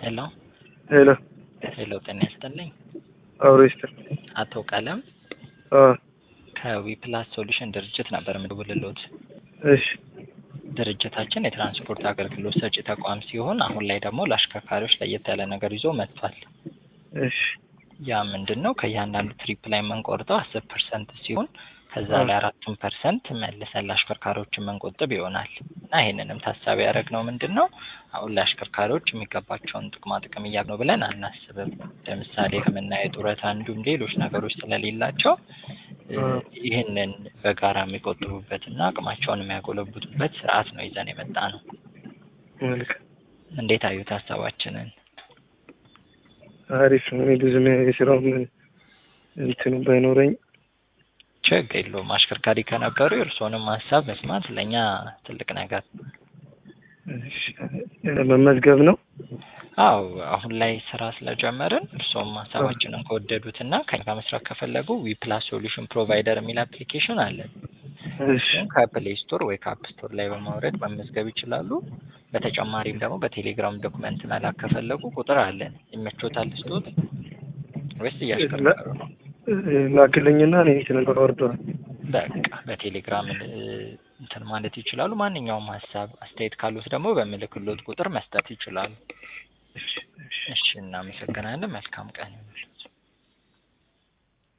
ሄሎ ሄሎ ሄሎ፣ ጤና ይስጥልኝ። አብሮ ይስጥል። አቶ ቀለም አዎ፣ ከዊፕላስ ሶሉሽን ድርጅት ነበር የምደውልልዎት። እሺ፣ ድርጅታችን የትራንስፖርት አገልግሎት ሰጪ ተቋም ሲሆን አሁን ላይ ደግሞ ለአሽከርካሪዎች ለየት ያለ ነገር ይዞ መጥቷል። እሺ፣ ያ ምንድን ነው? ከእያንዳንዱ ትሪፕ ላይ የምንቆርጠው አስር ፐርሰንት ሲሆን ከዛ ላይ አራቱን ፐርሰንት መልሰን ለአሽከርካሪዎች የምንቆጥብ ይሆናል እና ይህንንም ታሳቢ ያደረግነው ምንድን ነው አሁን ለአሽከርካሪዎች የሚገባቸውን ጥቅማ ጥቅም እያሉ ነው ብለን አናስብም። ለምሳሌ ሕክምና፣ የጡረታ እንዲሁም ሌሎች ነገሮች ስለሌላቸው ይህንን በጋራ የሚቆጥቡበትና አቅማቸውን የሚያጎለብቱበት ስርዓት ነው ይዘን የመጣ ነው። መልካም፣ እንዴት አዩት ሀሳባችንን? አሪፍ ነው። እኔ ብዙም የስራውም እንትኑ ባይኖረኝ ችግር የለውም። አሽከርካሪ ከነበሩ የእርስዎንም ሀሳብ መስማት ለእኛ ትልቅ ነገር እሺ፣ መመዝገብ ነው። አው አሁን ላይ ስራ ስለጀመርን እርስዎም ሀሳባችንን ከወደዱትና ከኛ ጋር መስራት ከፈለጉ ዊፕላስ ሶሉሽን ፕሮቫይደር የሚል አፕሊኬሽን አለን። እሺ፣ ከፕሌይ ስቶር ወይ ከአፕ ስቶር ላይ በማውረድ መመዝገብ ይችላሉ። በተጨማሪም ደግሞ በቴሌግራም ዶክመንት መላክ ከፈለጉ ቁጥር አለን። ይመቾታል ስቶት ወይስ እያሽከረከሩ ነው? ላክልኝና እኔ እንትን አወርደዋል። በቃ በቴሌግራም እንትን ማለት ይችላሉ። ማንኛውም ሀሳብ አስተያየት ካሉት ደግሞ በምልክሎት ቁጥር መስጠት ይችላሉ። እሺ፣ እሺ። እሺ፣ እናመሰግናለን። መልካም ቀን ይሁንልዎት።